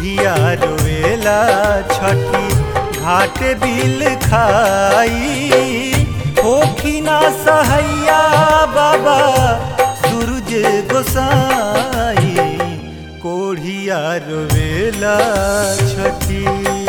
कोढ़िया रोवेला छठी घाट बिल खाई होखी ना सहैया बाबा सूरज गोसाई कोढ़िया रोवेला छठी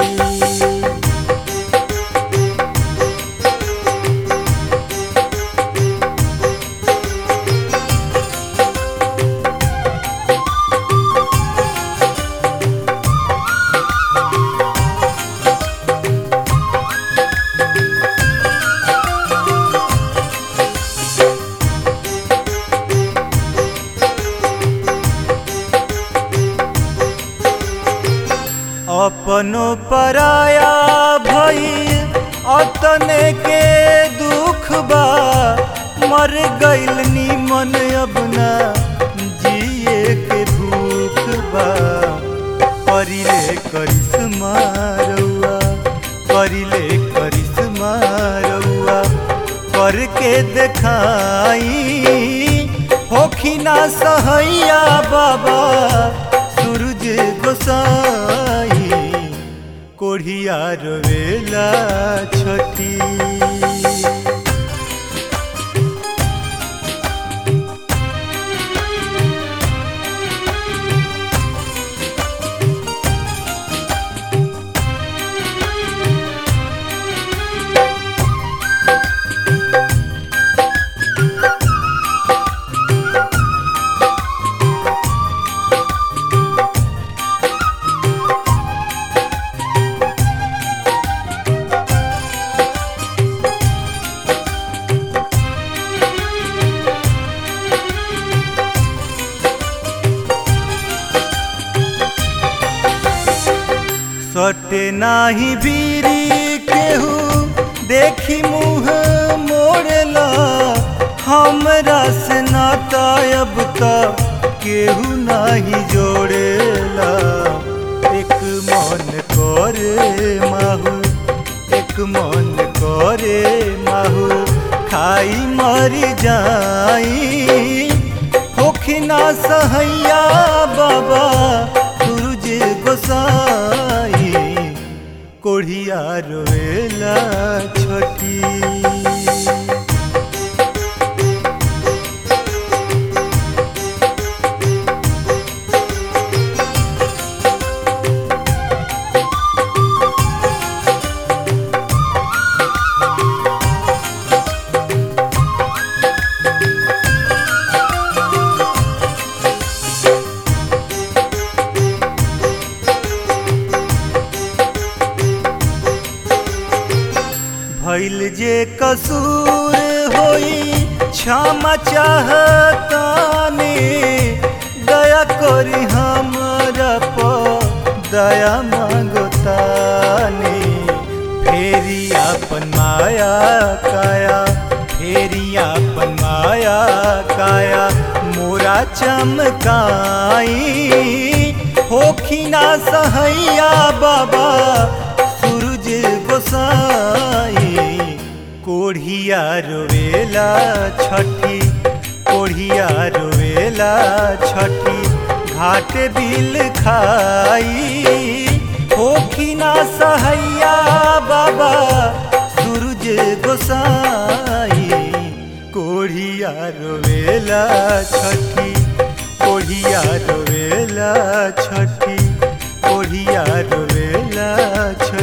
अपनो पराया भई अतने के दुख बा मर गइल निमन अब ना जिए के भूख बा करिले करिश्मा रउआ करिले करिश्मा रउआ करके देखाई होखी ना सहैया बाबा सूरज गोसाई कोढ़िया रोवेला छठी सटे नाही बीरी केहू देखी मुँह मोड़ला हमरा से नाता अब तक केहू नाही जोड़ेला एक मन करे माहू एक मन करे माहू खाई मर जाई होखी ना सहैया बाबा सूरज गोसाई कोढ़िया रोवेला छठी भइल जे कसूर होई क्षमा चाहतानी दया करी हमरा पर दया मांगतानी फेरी अपन माया काया फेरी अपन माया काया मोरा चमकाई होखी ना सहैया बाबा सूरज गोसाई कोढ़िया रोवेला छठी कोढ़िया रोवेला छठी घाट बिल खाई होखी ना सहैया बाबा सूरज गोसाई कोढ़िया रोवेला छठी कोढ़िया रोवेला छठी कोढ़िया रोवेला छठी